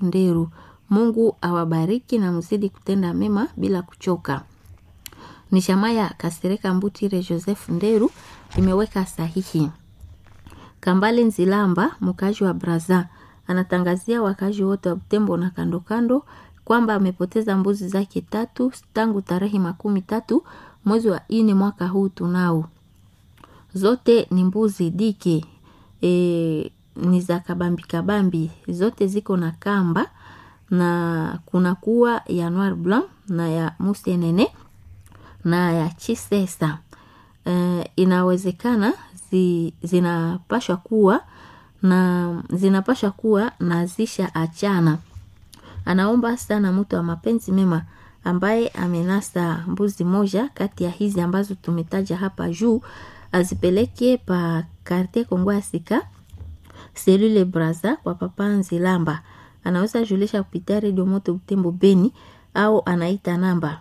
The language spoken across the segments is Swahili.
Nderu. Mungu awabariki na mzidi kutenda mema bila kuchoka. Ni jamaa ya Kasereka Mbutire Joseph Nderu imeweka sahihi. Kambale Nzilamba, mkazi wa Braza, anatangazia wakazi wote wa Butembo na kando kando kwamba amepoteza mbuzi zake tatu tangu tarehe makumi tatu mwezi wa ine mwaka huu tunao. Zote ni mbuzi dike e, ni za kabambi kabambi, zote ziko na kamba na kuna kuwa ya Noir Blanc na ya Musenene na ya Chisesa. E, inawezekana zi, zinapashwa kuwa na zinapashwa kuwa na zisha achana. Anaomba sana mtu wa mapenzi mema ambaye amenasa mbuzi moja kati ya hizi ambazo tumetaja hapa juu azipeleke pa Quartier Kongo ya Sika selule Braza kwa papa Nzilamba. Anaweza julisha kupitia redio Moto Butembo Beni au anaita namba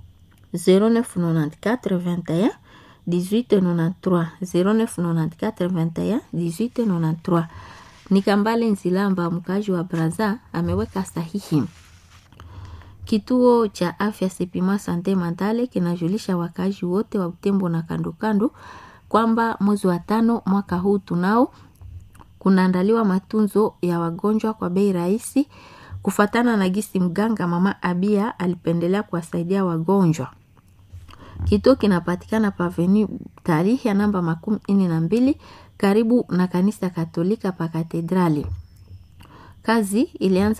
0994 21 1893 0994 21 1893. Ni Kambale Nzilamba mkaji wa Braza ameweka sahihi. Kituo cha afya Sepima Sante Mandale kinajulisha wakazi wote wa Butembo na kando kando kwamba mwezi wa tano mwaka huu tunao kunaandaliwa matunzo ya wagonjwa kwa bei rahisi, kufatana na gisi mganga mama Abia alipendelea kuwasaidia wagonjwa. Kituo kinapatikana paveni tarihi ya namba makumi nne na mbili karibu na kanisa Katolika pa katedrali. Kazi ilianza